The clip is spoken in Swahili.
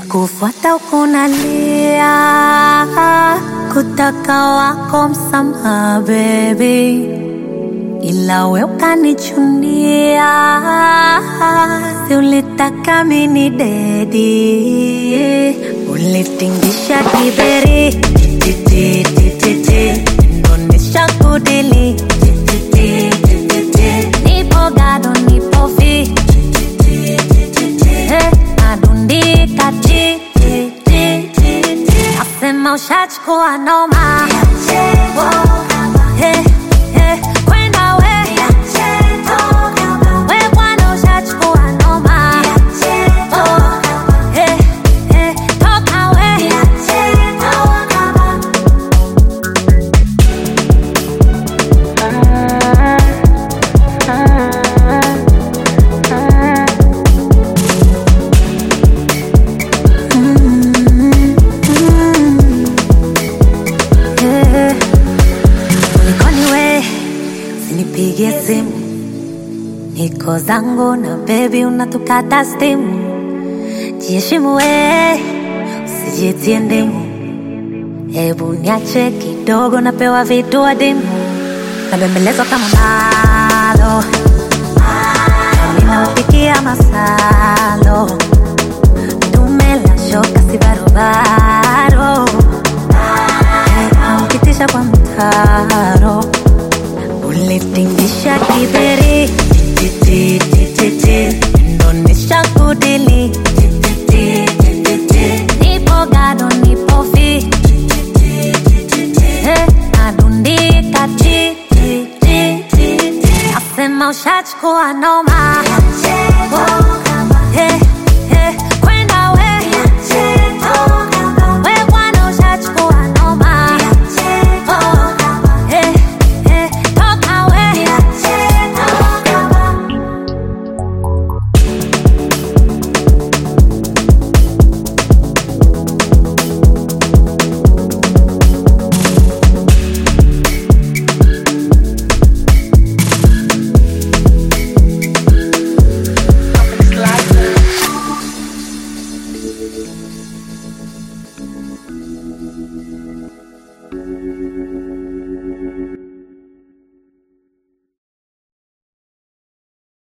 Nikikufuata ukunalia, kutaka wako msamaha baby, ila we ukanichunia, si ulitaka mini dedi, ulitingisha kiberi titi titi titi, ndonesha kudili titi titi titi, nipo gado nipo fi Eh, nadundika ti ti ti ti ti. nasema ushachukua noma Eh, eh, kwenda we we bwana ushachukua noma Oh, eh, eh, toka we Eh, kulikoni we usinipigie simu niko zangu na bebi unatukata stimu jiheshimu we usijitie ndimu hebu niache kidogo napewa vitu adimu nabembelezwa kama malo ninaupikia masalo dume la shoka si barobaro ukitisha kwa mtaro ulitingisha kiberi tititititi ndonesha kudili tititititi nipo gado nipo fi Eh, nadundika tititititi nasema ushachukua noma